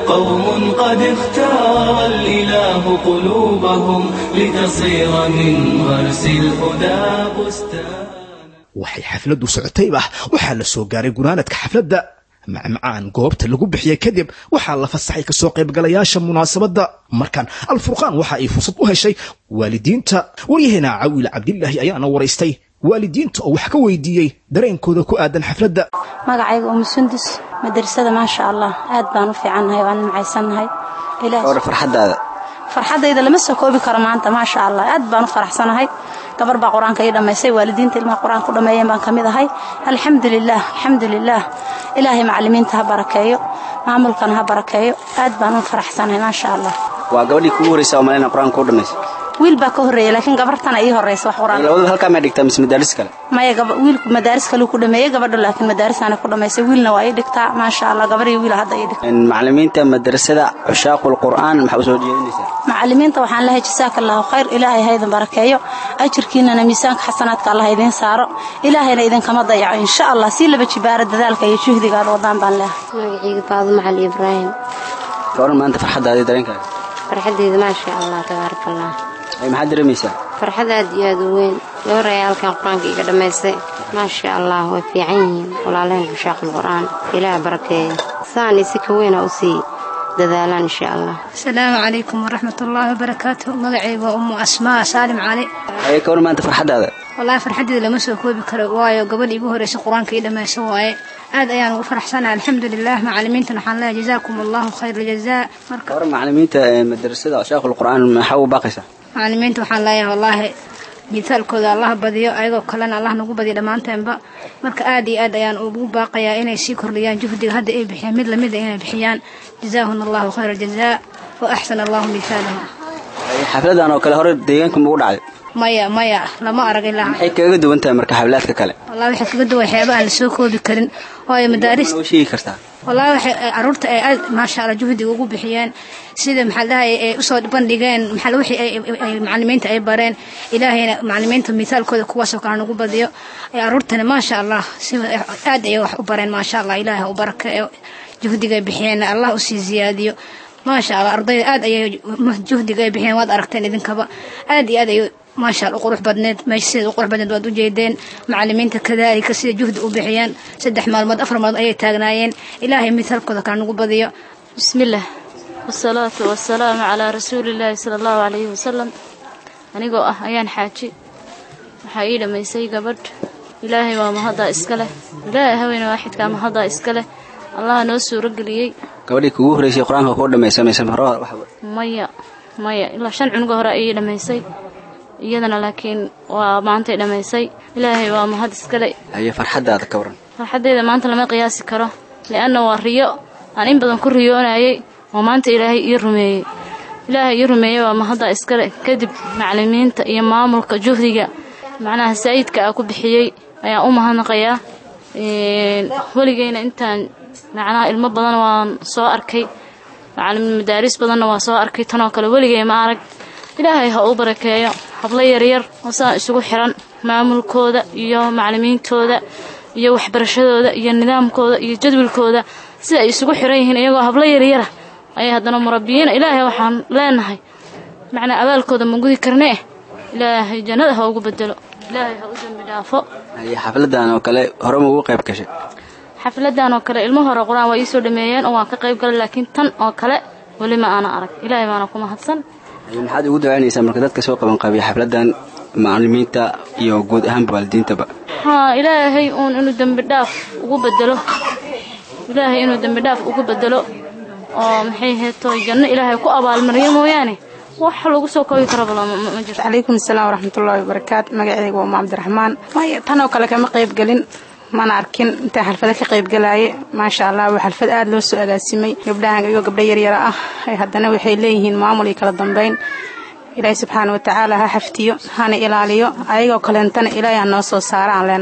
قوم قد اختار الإله قلوبهم لتصير من غرس الهدى بستان waxay xafladdu socotayba waxaa la soo gaaray gunaanadka xafladda macmacaan goobta lagu bixiyey kadib waxaa la fasaxay kasoo qaybgalayaasha munaasabadda markan alfurqaan waxa ay fursad u heshay waalidiinta waryaheena cawiil cabdilaahi ayaana waraystay waalidiinta oo wax ka weydiiyey dareenkooda ku aadan xafladda magacayga umu sundus madrasada maasha allah aad baan u fiicannahay waan nimcaysannahay farxadaada farxaddayda lama soo koobi karo maanta maasha allah aad baan u faraxsanahay gabar baa qur-aanka ii dhammaysay waalidiinta ilmaha qur-aanka u dhammeeyeen baan ka mid ahay alxamdulilaah alxamdulilaah ilaahay macallimiinta ha barakeeyo maamulkana ha barakeeyo aad baan u faraxsanahay maasha allah waa gabadhii kugu horreysa oo maleyna qur-aanka u dhammaysa wiil baa ka horreeya laakiin gabartana ii horreysa wax qur-aan labadaba halkaa may dhigtaa mise madaaris kale maya wiilku madaaris kaleu ku dhameeyey gabadha laakiin madaarisana ku dhammaysay wiilna waa ii dhigtaa maasha allah gabar iyo wiil hadda ii dhigta macallimiinta madrasada cushaaqul qur'aan maxaa u soo jeedinaysaa macallimiinta waxaan lehay jasaaka allahu khayr ilaahay ha idin barakeeyo ajirkiinana miisaanka xasanaadka allah idiin saaro ilaahayna idinkama dayaco insha allah sii laba jibaara dadaalka iyo juhdiga aad wadaan baan leehay magacayga faadumo cali ibraahim gabaran maanta farxaddaadii dareenkaaga farxaddeeda maasha allah tabaaraka allah maxaad dareemaysaa farxad aad iyo aad u weyn gabar ayaa halkan qur-aanka iga dhammaystay maasha allah way fiican yihiin walaalehen cushaaqul qur'aan ilaah barakeeyo saani si ka weyna u sii dadaalaan insha allah asalaamu calaykum waraxmat ullaahi wabarakaatu magacayga waa ummu asmaa saalim cali ayay ka war maanta farxaddaada wallaahi farxaddeeda lama soo koobi karo waayo gabadh igu horreysa qur-aanka ii dhammaysa waaye aad ayaan ugu faraxsanahay alxamdulilah macallimiintan waxaan leeyahay jazaakum allahu khayr aljazaa marka war macallimiinta madrasada cushaaqul qur'aan maxaa u baaqaysaa macallimiinta waxaan leeyahay wallaahi mitaalkooda allah badiyo ayagoo kalena allah nagu badiyo dhammaanteenba marka aad iyo aad ayaan ugu baaqayaa inay sii kordhiyaan juhdiga hadda ay bixiyaan mid lamida inay bixiyaan jazaahuna allahu khayra aljazaa wa axsana allahu mithaalahum xafladan oo kale hore deegaanka magu dhacday maya maya lama arag ilaa maxay kaga duwan tahay marka xaflaadka kale wallahi waxay kaga duwan waxyaaba aan la soo koobi karin waayo madaaris noo sheegi kartaa wallahi waxay caruurta ay aad maasha allah juhdiga ugu bixiyeen sida maxaa dhahay ay usoo bandhigeen maxaa wixii ay macallimiinta ay bareen ilaahayna macallimiinta misaalkooda kuwaasoo kale nagu badiyo ay caruurtana maasha allah si aad ay wax u bareen maasha allah ilaahay u barakeeyo juhdiga ay bixiyeen allah usii ziyaadiyo maasha allah ardayda aad ayay juhdiga ay bixiyeen waad aragteen idinkaba aad iyo aad ay maasha allah u qurux badneed meesha sida u qurux badneed waad u jeedeen macallimiinta kadaalika sida juhdi u bixiyeen saddex maalmood afar maalmood ayay taagnaayeen ilaahay misaalkooda kale nagu badiyo bismillaah wasalaatu wasalaamu calaa rasuulillaahi sala allahu calayhi wasalam anigoo ah ayaan xaaji waxaa ii dhammaysay gabadh ilaahay waa mahaddaa iska leh ilaahay haweyne waaxidkaa mahaddaa iska leh allaha noo suuro geliyey gabadhii kugu horreysay qur-aanka kuu dhammaysanaysa hore maya maya ilaa shan cunuga hore ayay dhammaysay iyadana laakiin waa maantay dhammaysay ilaahay waa mahad iskale haye farxaddaada ka waran farxaddayda maanta lama qiyaasi karo li'anna waa riyo aan in badan ku riyoonayay oo maanta ilaahay ii rumeeyey ilaahay ii rumeeyey waa mahaddaa iskale kadib macallimiinta iyo maamulka juhdiga macnaha saa'idka ah ku bixiyey ayaan u mahadnaqayaa weligeyna intaan macnaha ilmo badan waan soo arkay macallimiin madaaris badanna waa soo arkay tanoo kale weligey ma arag ilaahay ha u barakeeyo hablo yaryar oo saan isugu xiran maamulkooda iyo macallimiintooda iyo waxbarashadooda iyo nidaamkooda iyo jadwalkooda sida ay isugu xiran yihiin iyagoo hablo yaryara ayay haddana murabbiyiina ilaahay waxaan leenahay macnaa abaalkooda ma gudi karnee ilaahay jannada ha ugu bedelo ilaahay ha u dembi dhaafo haye xafladan oo kale hore ma ugu qayb gashay xafladan oo kale ilmo hore qur-aan waa iisoo dhameeyeen oo waan ka qayb galay laakiin tan oo kale weli ma aana arag ilaahay baana ku mahadsan maxaad ugu ducaynaysaa marka dadka soo qaban qabiya xafladan macallimiinta iyo guud ahaanba waalidiintaba haa ilaahay uun inuu dembi dhaaf ugu bedelo ilaahay inuu dembi dhaaf ugu bedelo oo maxay heeto janno ilaahay ku abaalmariyo mooyaane wax lagu soo koobi karaba ma jirto calaykum asalaam waraxmatullaahi wabarakaatu magacayga waa umu cabdiraxmaan maya tan oo kale kama qayb gelin mana arkin intaan xalfado ka qayb galaaye maasha allah waa xalfad aada loo soo agaasimay gabdhahan iyo gabdho yaryara ah haddana waxay leeyihiin maamul iyo kala dambeyn ilaahay subxaana watacaala ha xaftiyo hana ilaaliyo ayagoo kaleentana ilaahay ha noo soo saara aan leenahay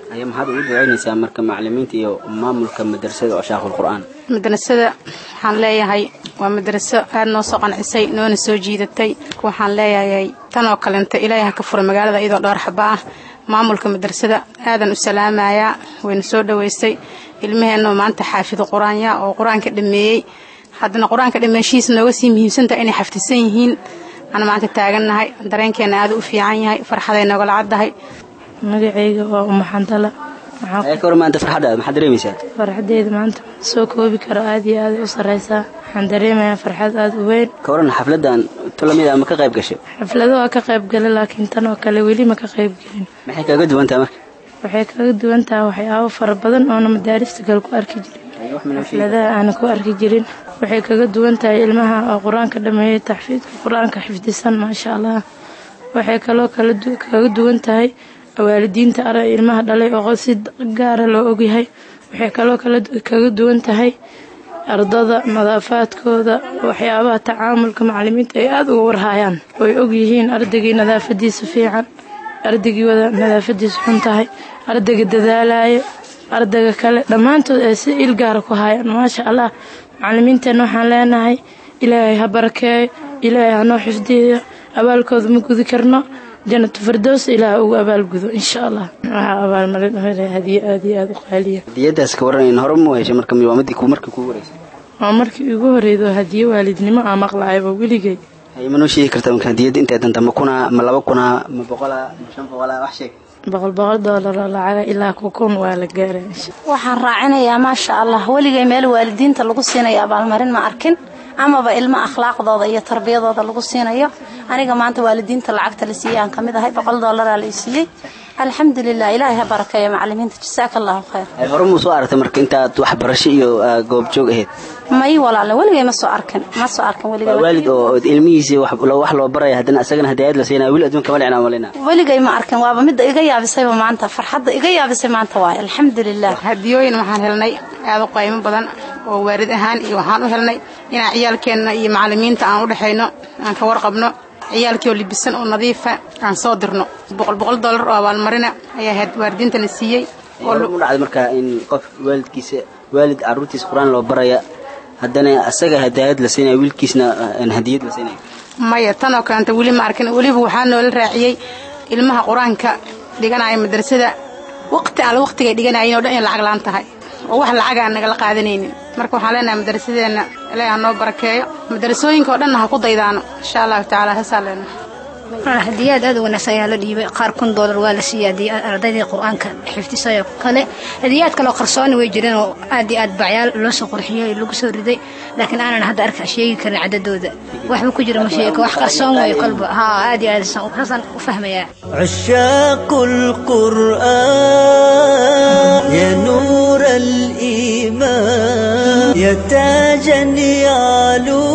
aya maxaad ugu ducaynaysaa marka macalimiinta iyo maamulka madrasada oo shaaqul qur'aan madrasada waxaan leeyahay waa madraso aad noo soo qancisay noona soo jiidatay waxaan leeyahay tan oo kalenta ilaahay ha ka fura magaalada iyadoo dhowr xaba ah maamulka madrasada aadan u salaamayaa wayna soo dhoweystay ilmaheenoo maanta xaafido qur-aanya oo qur-aanka dhameeyey haddana qur-aanka dhameeshihiisa nooga sii muhiimsantaha inay xafdisan yihiin aan maanta taagannahay dareenkeena aad u fiican yahay farxaday nogala caddahay magacayga waa umaxandala ayaa ka hor maanta farxaddaada maxaad dareemaysaa farxadeeda maanta soo koobi karo aad iyo aad u sarraysaa waxaan dareemayaa farxad aad u weyn ka waran xafladdan tulamida ma ka qayb gashay xaflado waa ka qayb gala laakiin tan oo kale weli ma ka qayb gelin maxay kaaga duwantaha marka waxay kaga duwan tahay waxyaabo fara badan oona madaarista kale ku arki jirin xafladaha aana ku arki jirin waxay kaga duwan tahay ilmaha oo qur-aanka dhameeyey taxfiidka qur-aanka xifdisan maasha allah waxay kaloo kaga duwan tahay waalidiinta ara ilmaha dhalay oo si gaara loo ogyahay waxay kaloo kaga duwan tahay ardada nadaafaadkooda waxyaabaha tacaamulka macalimiinta ay aada uga warhaayaan oy ogyihiin ardaygii nadaafadiisa fiican ardaygii wada nadaafadiisa xun tahay ardayga dadaalayo ardayga kale dhammaantood ay si il gaara ku haayaan maasha allah macalimiinteenna waxaan leenahay ilaahay ha barakeeyo ilaahay hanoo xifdiyo abaalkooda ma gudi karno janatu fardows ilaah ugu abaalgudo insha allah waxaa abaalmarin hadiyo aad iyo aada u qaaliya hadiyadaas ka waran hore mu heshay marka waa midii markii kugu wareysay waa markii igu horeydo hadiyo waalidnimo aa maqlaayaba weligay hay ma noo sheegi kartaa marka hadiyadda intay danta ma kunaa ma laba kunaa ma boqolaa ma shan boqolaa wax sheeg boqol boqol doolar oo lacaga ilaa ku kun waa la gaaray waxaan raacinayaa maasha allah weligay meel waalidiinta lagu siinayo abaalmarin ma arkin amaba ilmo akhlaaqdooda iyo tarbiyadooda lagu siinayo aniga maanta waalidiinta lacagta la siiyey aan ka mid ahay boqol doolaraa la siiyey alxamdulilah ilaahay ha barakeeyo macalimiinta jasaaka allahu khayr hay hore muu soo aragtay marka intaad waxbarasho iyo goobjoog ahayd may walaale weligay ma soo arkin ma soo arkin weligay waa waalid oo ilmihiisii wax loo baraya haddana asagana hadaayad la siinaya weli adduunka ma dhicnaa malina weligay ma arkin waaba midda iga yaabisayba maanta farxadda iga yaabisay maanta waaye alxamdulilah hadiyooyin waxaan helnay aada u qaymo badan oo waalid ahaan iyo waxaan u helnay inaan ciyaalkeenna iyo macalimiinta aan u dhexayno aan ka warqabno ciyaalkii oo libisan oo nadiifa aan soo dirno boqol boqol dollar oo abaalmarina ayaa waalidiinta la siiyey u dhacday markaa in qof waalidkiisa waalid caruurtiisa qur-aan loo baraya haddana asaga hadaayad la siinaya wiilkiisna hadiyad la siinaya maya tan oo kaleanta weli ma arkin weliba waxaa noola raaciyey ilmaha qur-aanka dhiganaya madrasada waqti alle waqtigay dhiganayen oo dhan in lacag laan tahay oo wax lacag aan nagala qaadanaynin marka waxaan leenahay madrasadeenna ilaahi ha noo barakeeyo madrasooyinka oo dhanna ha ku daydaano insha allahu tacaala heesaa leenahay hadiyaad aad u wanaagsan ayaa la dhiibay qaar kun doolar waa la siiyey ardaydii qur-aanka xifdisayoo kale hadiyaad kaloo qarsooni way jireen oo aad iyo aad bacyaal loo soo qurxiyey lagu soo riday laakiin aanan hadda arka sheegi karin cadadooda waxba ku jira ma sheego wax qarsoon wayo kolba haa aad iyo aad saasaan u fahmayaa عشاق القرآن يا نور الإيمان يا تاجا يعلو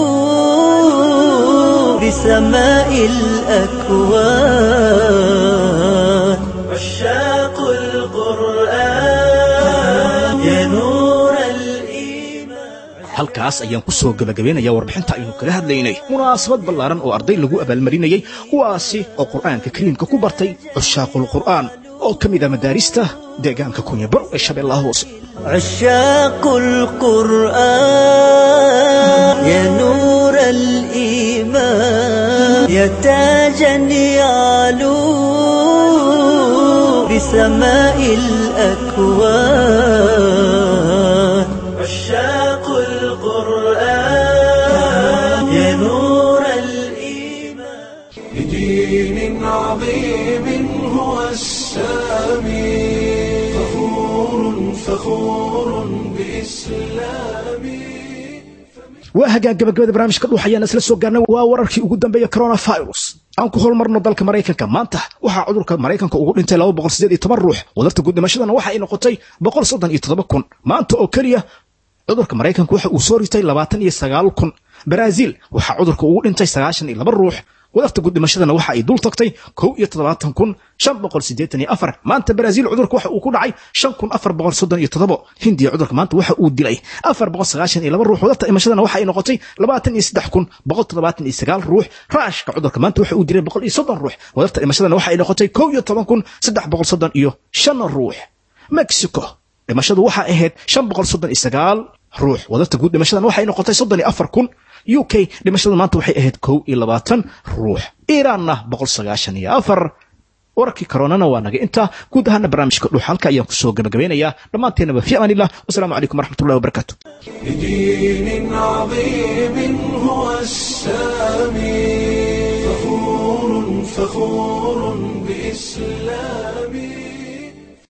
بسماء الأكوان عشاق القرآن يا نور halkaas ayaan ku soo gebagabeynayaa warbixinta aynu kaga hadlaynay munaasabad ballaaran oo arday lagu abaalmarinayey kuwaasi oo qur'aanka kariimka ku bartay cushaaqul qur'aan oo ka mid a madaarista deegaanka kunyabaro ee shabeellaha hoose عشاق القرآن يا نور الإيمان يا تاجا يعلو بسماء الأكوان عشاق القرآن يا نور بدين عظيم هو السامي فخور فخور بإسلامي waa hagaag gabagabada barnaamijka dhuux ayaan isla soo gaarnay waa wararkii ugu dambeeya coronavirus aan ku holmarno dalka maraykanka maanta waxaa cudurka maraykanka ugu dhintay laba boqol sideed iyo toban ruux wadarta guud dhimashadana waxa ay noqotay boqol soddon iyo toddoba kun maanta oo keliya cudurka maraykanka waxa uu soo ritay labaatan iyo sagaal kun baraaziil waxaa cudurka ugu dhintay sagaashan iyo laba ruux wadarta guud dhimashadana waxa ay dul tagtay kow iyo toddobaatan kun shan boqol siddeetan iyo afar maanta baraaziil cudurka waxa uu ku dhacay shan kun afar boqol soddon iyo toddobo hindiya cudurka maanta waxa uu dilay afar boqol sagaashan iyo laba ruux wadarta dhimashadana waxa ay noqotay labaatan iyo saddex kun boqol toddobaatan iyo sagaal ruux raashka cudurka maanta waxa uu dilay boqol iyo soddon ruux wadarta dhimashadana waxa ay noqotay kow iyo toban kun saddex boqol soddon iyo shan ruux mexico dhimashadu waxaa ahayd shan boqol soddon iyo sagaal ruux wadarta guud dhimashadan waxay noqotay soddon iyo afar kun u k dhimashada maanta waxay ahayd kow iyo labaatan ruux iiraanna boqol sagaashan iyo afar wararkii koronana waa naga intaa guud ahaana barnaamijka dhuux halka ayaan kusoo gabagabeynayaa dhammaanteenaba fi amaan illah wasalaamu calaykum waraxmatullahi wabarakaatu بدين عظيم هو السامي فخور فخور بإسلامي